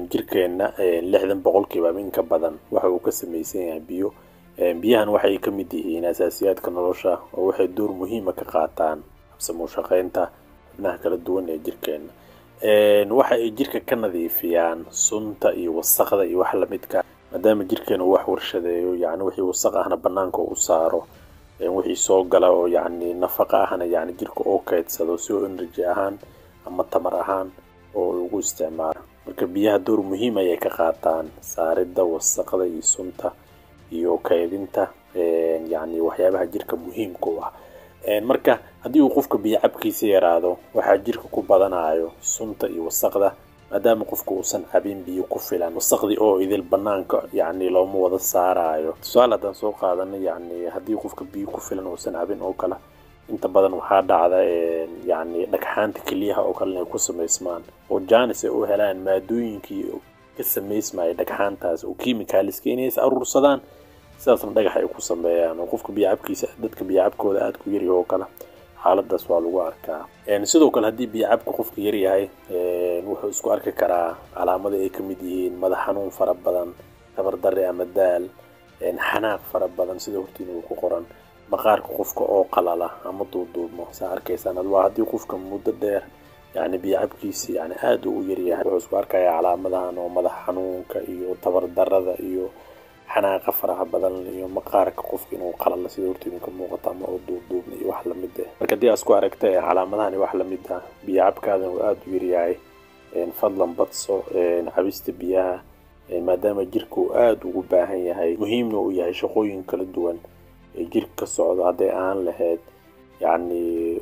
jirkeenna lixdan boqolkiiba in ka badan waxa uu ka samaysan yahay biyo biyahan waxay ka mid yihiin asaasiyaadka nolosha oo waxay door muhiima ka qaataan habsamuu shaqaynta xubnaha kala duwan ee jirkeenna waxa ay jirka ka nadiifiyaan sunta iyo wasaqda iyo wax lamidka maadaama jirkeena uu wax warshadeeyo yani wixii wasaq ahna banaanka u saaro wixii soo gala oo yani nafaqa ahna yani jirka oo kaydsado si oo energy ahaan ama tamar ahaan oo ugu isticmaalo marka biyaha door muhiim ayay ka qaataan saaridda wasaqda iyo sunta iyo kaydinta yani waxyaabaha jirka muhiimka u ah marka haddii uu qofka biyo cabkiisa yaraado waxaa jirka ku badanayo sunta iyo wasaqda maadaama qofka uusan cabin biyo ku filan wasaqdii oo idil banaanka yani looma wada saarayo tusaale haddaan soo qaadana yani haddii qofka biyo ku filan uusan cabin oo kale inta badan waxaa dhacda yani dhagxaanta keliyaha oo kale inay ku samaysmaan oo janis ay u helaan maadooyinkii ka samaysmaya dhagxaantaas oo kimikaaliska inay is aruursadaan sidaasna dhagax ay ku sameeyaan oo qofka biyocabkiisa dadka biyocabkooda aada ku yaryahay oo kale xaaladaas waa lagu arkaa sidoo kale haddii biyocabka qofka yaryahay wuxuu isku arki karaa calaamada ay ka mid yihiin madax xanuun fara badan tabardare ama daal xanaaq fara badan sida hortiina uu ku qoran maqaarka qofka oo qalala ama duuduubmo saa arkaysaan waa haddii qofka muddo dheer yani biyocabkiisi yani aada u yaryahay wuxuu isku arkaya calaamadahan oo madax xanuunka iyo tabardarada iyo xanaaqa faraha badan iyo maqaarka qofka inuu qalalo sida hortiina ka muuqata ama oo duubduubna iyo wax lamid ah marka haddii aad isku aragta calaamadahan iyo wax lamid ah biyocabkaadan uu aada u yaryahay fadlan badso cabista biyaha maadaama jirka uu aada ugu baahan yahay muhiimna uu yahay shaqooyin kala duwan ee jirka ka socdo hadday ahaan lahayd yacni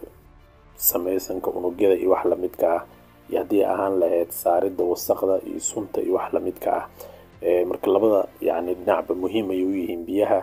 samaysanka unugyada iyo wax lamidka ah iyo haddii ahaan lahayd saaridda wasaqda iyo sunta iyo wax lamidka ah marka labada yani dhinacba muhiim ayay u yihiin biyaha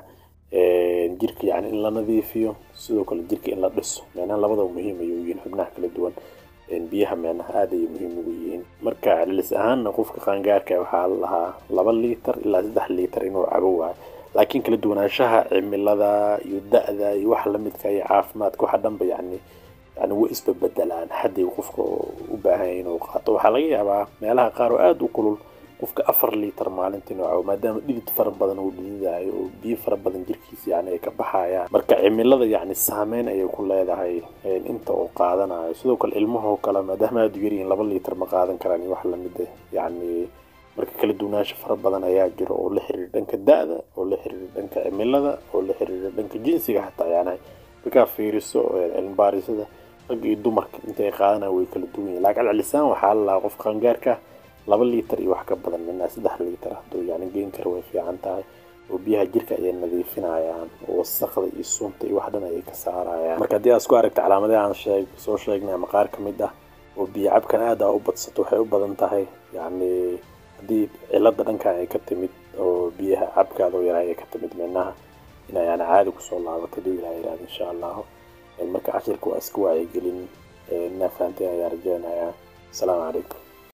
jirka yani in la nadiifiyo sidoo kale jirka in la dhiso meenaha labadaba muhiim ayay u yihiin xubnaha kala duwan biyaha meenaha aada ayay muhiim ugu yihiin marka celcelis ahaanna qofka qaangaarka waxaa la lahaa laba liitar ilaa saddex liitar inuu cabo waayo laakiin kala duwanaanshaha cimilada iyo da-da iyo waxa lamidka iyo caafimaadka waxa dhanba yani yani way isbabedelaan xadday qofka u baahan yahay inuu qaato waxaa laga yaabaa meelaha qaar oo aada u kulul qofka afar liitar maalintii inuu cabo maadaama dhidid fara badan uu dhididayo oo biyo fara badan jirkiisa yani ay ka baxayaan marka cimilada yani saameyn ayay ku leedahay inta uu qaadanayo sidoo kale ilmahoo kale maadaama aada u yaryihiin laba liitar ma qaadan karaan iyo wax lamid ah yani marka kala duwanaansho fara badan ayaa jiro oo la xiriira dhanka da-da oo la xiriira dhanka cimilada oo la xiriira dhanka jinsiga xataa yani markaa fiiriso cilmibaarisada rag iyo dumarka intay qaadanaya way kala duwan yihin laakiin celcelisaan waxaa la lahaa qof qaangaarka laba liitar iyo wax ka badan minaa saddex liitar hadduu yani geen kara way fiican tahay oo biyaha jirka ayay nadiifinayaan oo wasaqda iyo sunta iyo wax dhan ayay ka saarayaan marka haddii aad isku aragta calaamadahi aan sheeg soo sheegnay ama qaar ka mid ah oo biyo cabkan aada a u badsato waxay u badan tahay yacni haddii cilada dhankan ay ka timid oo biyaha cabkaada oo yaraa ay ka timid minaha inay yani caadi kusoo laabato haduu ilaha yihahdo insha allahu marka cashirka waa iska wacyigelin inaa fahanteen ayaa rajeynayaa asalaamu calaykum